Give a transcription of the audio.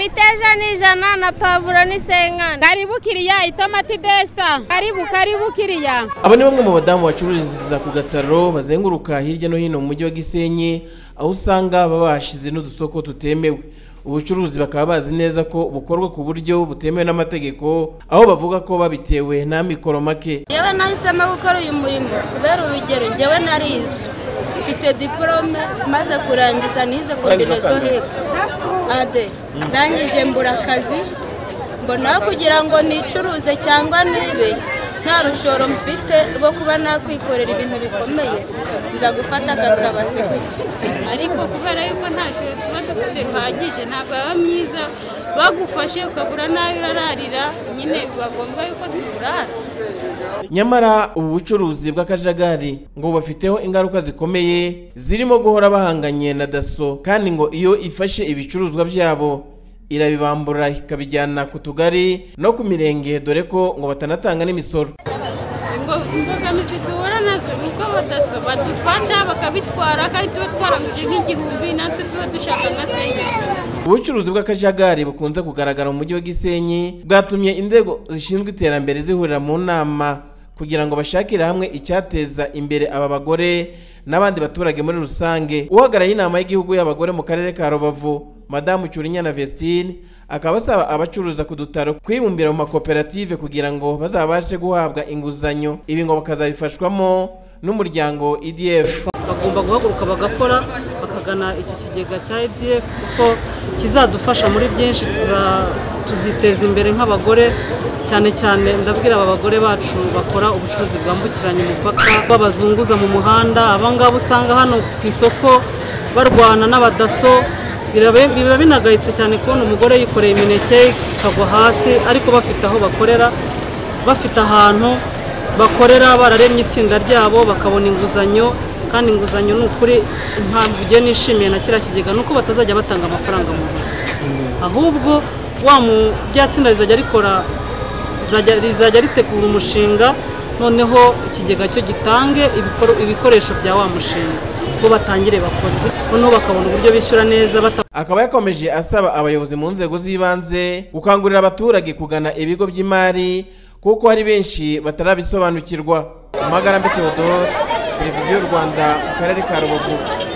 imiteja ni ijana na pavuro ni senkana karibu kiriya itomati desa karibu karibu kiriya Aba ni bamwe mu badamu bacururiza ku gataro bazenguruka hirya no hino mu mujyi wa Gisenyi aho usanga baba bashize n'udusoko tutemewe ubucuruzi bakaba bazi neza ko bukorwa ku buryo butemewe n'amategeko aho bavuga ko babitewe n'amikoro make yewe nahisemo gukora uyu murimo kubera urugero njyewe narize mfite diporome maze kurangiza nize kombino zo hepfo ade ndangije mbura akazi mbona kugira ngo nicuruze cyangwa nibe nta rushoro mfite rwo kuba nakwikorera ibintu bikomeye nza gufata aka kabase gutya ariko kubera yuko nta shuri tuba dufite ruhagije ntabwo baba myiza bagufashe ukabura n'ayo urararira nyine bagomba yuko tuburara nyamara ubu bucuruzi bw'akajagari ngo bafiteho ingaruka zikomeye zirimo guhora bahanganye na daso kandi ngo iyo ifashe ibicuruzwa byabo irabibambura ikabijyana ku tugari no ku mirenge dore ko ngo batanatanga n'imisoro Ingo- imbogamizi duhura nazo ni uko badaso badufata bakabitwara kandi tuba twaranguje nk'igihumbi natwe tuba dushaka nka senkezi ubucuruzi bw'akajagari bukunze kugaragara mu mujyi wa gisenyi bwatumye inzego zishinzwe iterambere zihurira mu nama kugira ngo bashakire hamwe icyateza imbere aba bagore n'abandi baturage muri rusange uhagarariye inama y'igihugu y'abagore mu karere ka rubavu madamu cyurinyana vestine akaba asaba abacuruza ku dutaro kwibumbira mu makoperative kugira ngo bazabashe guhabwa inguzanyo ibi ngo bakazabifashwamo n'umuryango idf bagomba guhaguruka bagakora bakagana iki kigega cya edf kuko kizadufasha muri byinshi tuza- tuziteza imbere nk'abagore cyane cyane ndabwira aba bagore bacu bakora ubucuruzi bwambukiranya imipaka babazunguza mu muhanda abangaba usanga hano ku isoko barwana n'abadaso birabe- biba binagayitse cyane kubona umugore yikoreye imineke ikagwa hasi ariko bafite aho bakorera bafite ahantu bakorera bararemye itsinda ryabo bakabona inguzanyo kandi inguzanyo ni ukuri impamvu ugenda nishimiye na kiriya kigega ni uko batazajya batanga amafaranga mu ntoki ahubwo wa mu- rya tsinda rizajya rikora rizajya rizajya ritegura umushinga noneho ikigega cyo gitange ibikoro- ibikoresho bya wa mushinga bo batangire bakore noneho bakabona uburyo bishyura neza bata akaba yakomeje asaba abayobozi mu nzego z'ibanze gukangurira abaturage kugana ibigo by'imari kuko hari benshi batarabisobanukirwa amagara mbi teodore televiziyo y'u rwanda mu karere ka rubavu